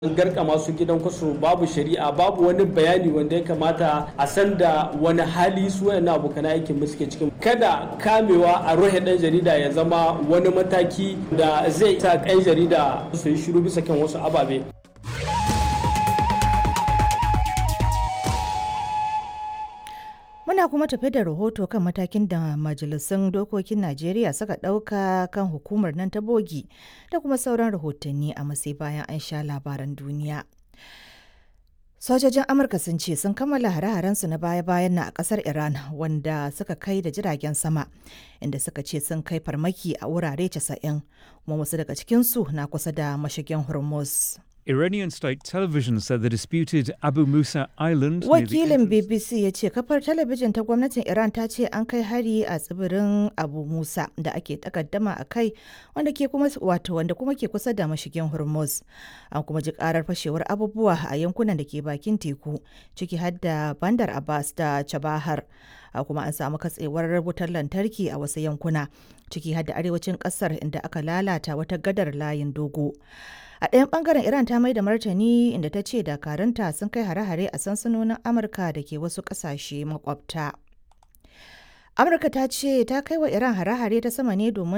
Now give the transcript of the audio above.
garkama su gidan kwaso babu shari'a babu wani bayani wanda ya kamata a san da wani hali su wayannan abokan aikin mu suke cikin kada kamewa a rohe dan jarida ya zama wani mataki da zai sa kan jarida su yi shiru bisa kan wasu ababe Muna kuma tafe da rahoto kan matakin da majalisun dokokin Najeriya suka ɗauka kan hukumar nan ta bogi da kuma sauran rahotanni a masai bayan an sha labaran duniya. Sojojin Amurka sun ce sun kammala hare-harensu na baya-bayan na a ƙasar Iran wanda suka kai da jiragen sama inda suka ce sun kai farmaki a wurare 90 kuma wasu daga cikinsu na kusa da mashigin Hormuz. Iranian state television said the disputed Abu Musa Island. near the Wakilin entrance- BBC ya ce kafar talabijin ta gwamnatin Iran ta ce an kai hari a tsibirin Abu Musa da ake takaddama a kai wanda ke kuma wato wanda kuma ke kusa da mashigin Hormuz. An kuma ji karar fashewar abubuwa a yankunan da ke bakin teku ciki har da Bandar Abbas da Chabahar. A kuma an samu katsewar wutar lantarki a wasu yankuna ciki har da arewacin kasar inda aka lalata wata gadar layin dogo. A ɗayan ɓangaren Iran ta mai da martani inda ta ce dakarunta sun kai hare-hare a sansanonin Amurka da ke wasu ƙasashe makwabta. Amurka ta ce ta kai wa Iran hare-hare ta sama ne domin